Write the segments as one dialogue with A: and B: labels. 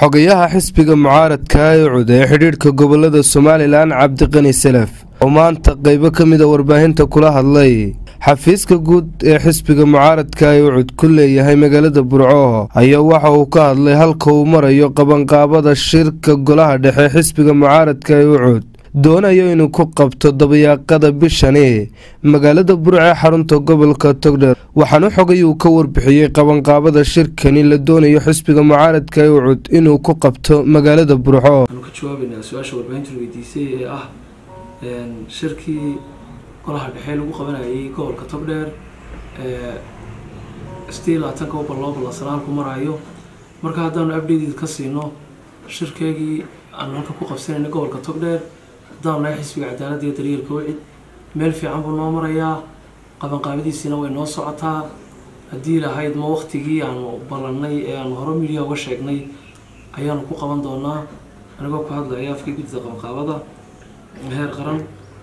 A: xogayaha xisbiga mucaaradka ee cud ee xidhiidhka gobolada somalilan cabdiqani salaf oo maanta qeybo ka mid a warbaahinta kula hadlay xafiiska guud ee xisbiga mucaaradka ee ucud ku leeyahay magaalada burco ayaa waxa uu ka hadlay halka uu marayo qabanqaabada shirka golaha dhexe xisbiga mucaaradka ee ucud doonayo inuu ku qabto dabayaaqada bishani magaalada burco ee xarunta gobolka togdher waxaana xogay uu ka warbixiyey qabanqaabada shirkani la doonayo xisbiga mucaaradka ee ucud inuu ku qabto magaalada burco
B: waxaanu ka jawaabaynaa su-aasha warbaahinta weydiisay ee ah shirkii golaha dhexe lagu qabanayay gobolka togdheer sideed labaatanka u balloo ballansanaa halku maraayo marka haddaanu updated ka siino shirkeegii aanu halka ku qabsanayna gobolka togdheer haddaanu nahay xisbiga cadaaladda iyo daryeelka wicid meel fiican buu noo marayaa qabanqaabadiisiina way noo socotaa haddii lahayd ma waktigii aanu ballannay ee aanu hore midiya uga sheegnay ayaanu ku qaban doonaa anigoo ku hadlaya afkii guddida qabanqaabada heer qaran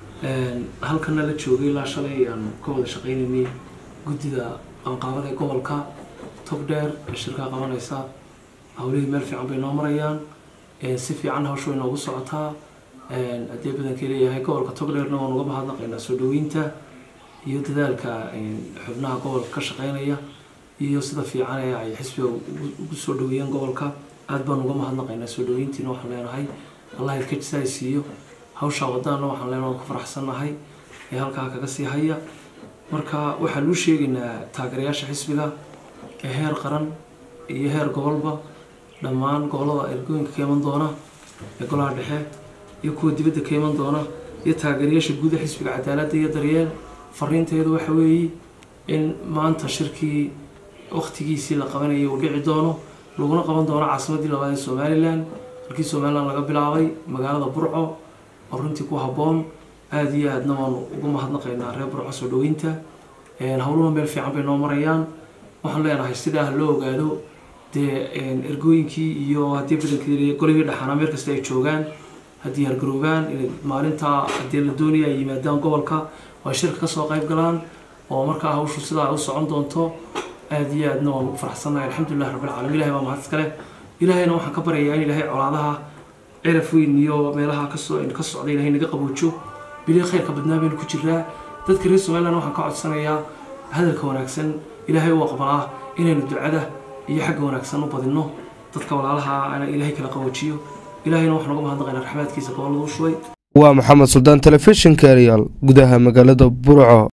B: halkana la joogay ilaa shalay aanu ka wada shaqeynaynay guddida qabanqaabada ee gobolka togdheer ee shirkaa qabanaysa hawlihii meel fiican bay noo marayaan si fiican hawsha way noogu socotaa haddii badankii leeyahay gobolka togdheerna waan uga mahadnaqaynaa soo dhaweynta iyo dadaalka xubnaha gobolka ka shaqeynaya iyo sida fiican ee ay xisbiga ugu soo dhaweeyeen gobolka aada baan uga mahadnaqaynaa soo dhaweyntiina waxaan leenahay allah idka jisaay siiyo hawshaa wadaana waxaan leenahay waan ku faraxsannahay ee halkaa kaga sii haya marka waxaan luu sheegaynaa taageerayaasha xisbiga ee heer qaran iyo heer gobolba dhammaan gobolada ergooyinka ka iman doona ee golaha dhexe iyo kuwa dibadda ka iman doona iyo taageerayaasha guuda xisbiga cadaaladda iyo daryeel fariinteedu waxa weeye in maanta shirkii waktigiisii la qabanayay uu dhici doono laguna qaban doono caasimadii labaad ee somalilan halkii somalilan laga bilaabay magaalada burco oo runtii ku habboon aada iyo aadna waanu uga mahadnaqaynaa reer burco soo dhaweynta howluhu meel fiican bay noo marayaan waxaan leenahay sidaa ha loo ogaado dee ergooyinkii iyo haddii badankii golihii dhexaana meel kasta ay joogaan haddii hargaroobaan inay maalintaa haddii la doonaya ay yimaadaan gobolka oo ay shirka kasoo qayb galaan oo markaa hawshu sidaa u socon doonto aada iyo aadna waan ugu faraxsannahay alxamdulilah rabbilcaalamiin ilahay baa mahad iskale ilahayna waxaan ka baryayaa in ilaahay colaadaha ciraf weyn iyo meelaha kasoo ka socda ilahay naga qaboojo bilii khayrka badnaa baynu ku jiraa dadka reer somaliland waxaan ka codsanayaa hadalka wanaagsan ilaahay u aqbalaa inaynu ducada iyo xagga wanaagsan u badinno dadka walaalaha ana ilaahay kala qaboojiyo ilahayna waxaan uga mahadnaqaynaa raxmaadkiisa gobolada u shubay
A: waa maxamed suldaan telefishinka eryaal gudaha magaalada burco